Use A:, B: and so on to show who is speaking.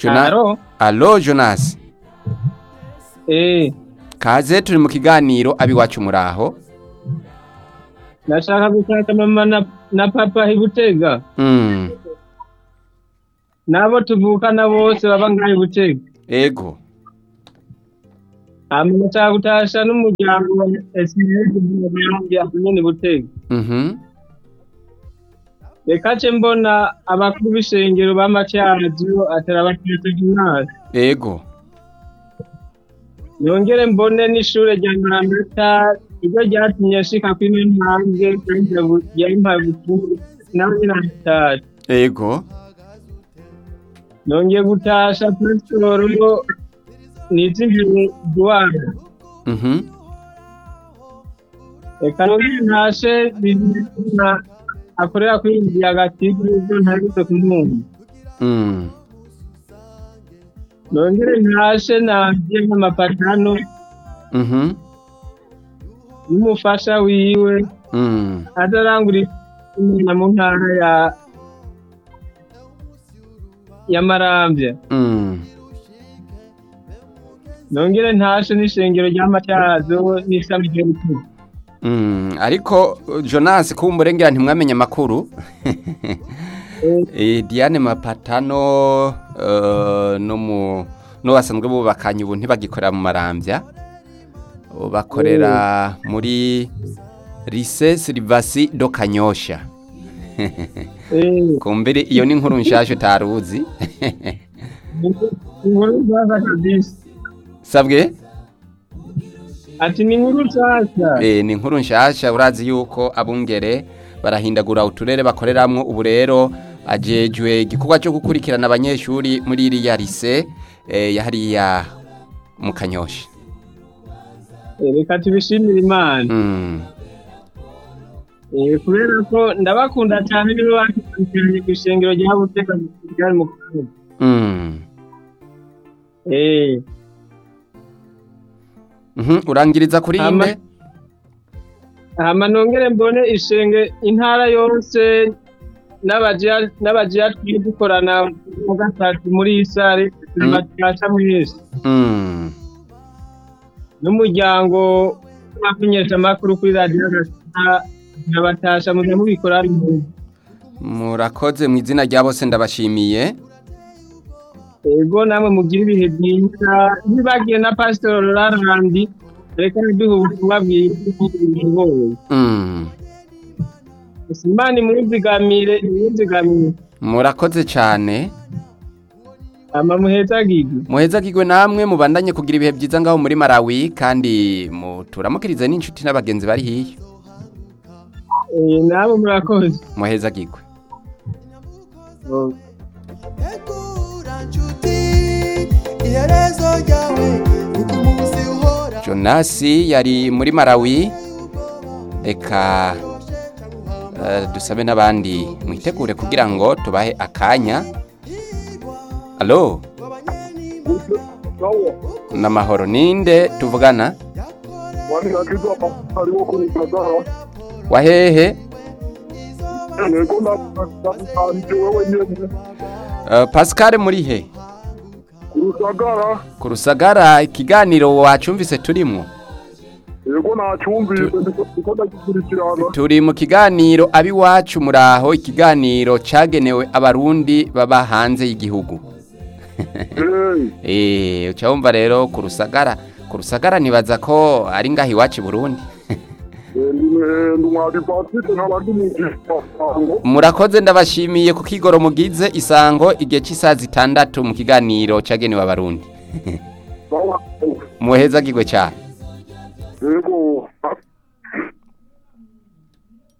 A: Jona-
B: Alo?
A: alo jonas
B: Eh,
A: kaze turi mu kiganiro abiwacu muraho
B: nashaka gushaka mama na, na papa ibutega.
A: mm.
B: Nabo tuvukana bose baba ngaho ibutega.
A: ego
B: Hama nashaka gutasha n'umuryango wa SMS nyene butega.
A: mhm
B: Reka ce mbona abakuru b'ishengero b'amacyaradio atarabatetse gimnasi.
A: ego
B: Nongere mbone n'ishure rya Maramata iryo ryatumye nshika kwino ntambwe kandi yampaye ubutumwa nawe nyine arataje.
A: ego
B: nongeye gutasha pasitoro nizimbiye duwana
A: mhm
B: reka nongere ntashe bizina akorera kuri iyi nzu hagati y'ibyo ntabitse kumwumva
A: mm.
B: nongere ntashe nabye nk'amapatano
A: mhm
B: n'umufasha wiwe
A: mm.
B: atarangura imana mu ntara ya ya marambya
A: mm.
B: nongere ntashe n'ishengero ry'amatyazo n'ishami ry'ubutumwa
A: Mm. ariko jonas kumburengera ntimwamenye amakuru Eh, Diane Mapatano uh, no mu no basanzwe bubakanye ubu ntibagikorera mu marambya Ubu bakorera muri Lycée Silvasi do Kanyosha
B: Eh,
A: kumbere iyo ni inkuru nshasha utaruzi
B: inkuru nziza kabisa
A: sabwe
B: ati ni inkuru nshyashya
A: eh, ni inkuru nshasha urazi yuko abungere barahindagura uturere bakoreramwo ubu rero ajejwe igikorwa cyo gukurikirana abanyeshuri muri iriya lycée eh, ya hariya mu Kanyosha
B: Eh, reka tubishimire imana
A: mm.
B: Eh, kubera ko ndabakunda cyane nibo bakurikiranye ku ishengero rya buteka ryari mu kanwa
A: Mm.
B: Eh,
A: Mhm, urangiriza kuri
B: Ama-
A: inde
B: hama nongere mbone ishenge intara yose n'abajiya n'abajiya turi dukorana mu gatatu muri iyi sare batasha mwese
A: Mm.
B: n'umuryango w'abamenyesha amakuru kuri radiyo gasita nabatasha muze mubikora ari mwiza
A: murakoze mu izina rya bose ndabashimiye
B: ego namwe mugira ibihe byiza ntibagiye na pasitori rarandi reka duhe ubutumwa bwiza
A: Mm.
B: imana imuzigamire imuzigamire
A: murakoze cyane
B: ama muhezagirwe
A: muhezagirwe namwe mubandanye kugira ibihe byiza ngaho muri Malawi kandi muturamukirize n'inshuti n'abagenzi bari hiyo
B: Eh, namwe murakoze
A: muhezagirwe
B: Oh.
C: Egura nshuti iherezo ryawe kuko umunsi uhora
A: Jonasi yari muri Malawi reka eh, dusabe n'abandi mwitegure kugira ngo tubahe akanya alo n'amahoro ninde tuvugana
D: wani akiza hariho kuri Gisagara
A: wahehe
D: yego nanje wewe nyene
A: uh, Pascal muri he
D: ku Rusagara
A: ku rusagara ikiganiro wacumvise turimwo
D: yego nacyumvise ndiko ndiko ndagikurikirana
A: turi mu kiganiro abiwacu muraho ikiganiro cagenewe abarundi baba hanze y'igihugu
D: eh
A: eh uca wumva rero ku rusagara ku rusagara nibaza ko ari ngaho iwacu i burundi
D: ndumwari Patrick nkabandi mugisango
A: murakoze ndabashimiye ku kigoro mugize isango igihe cy'isaha zitandatu mu kiganiro cagenewe abarundi muhezagirwe cyane
D: yego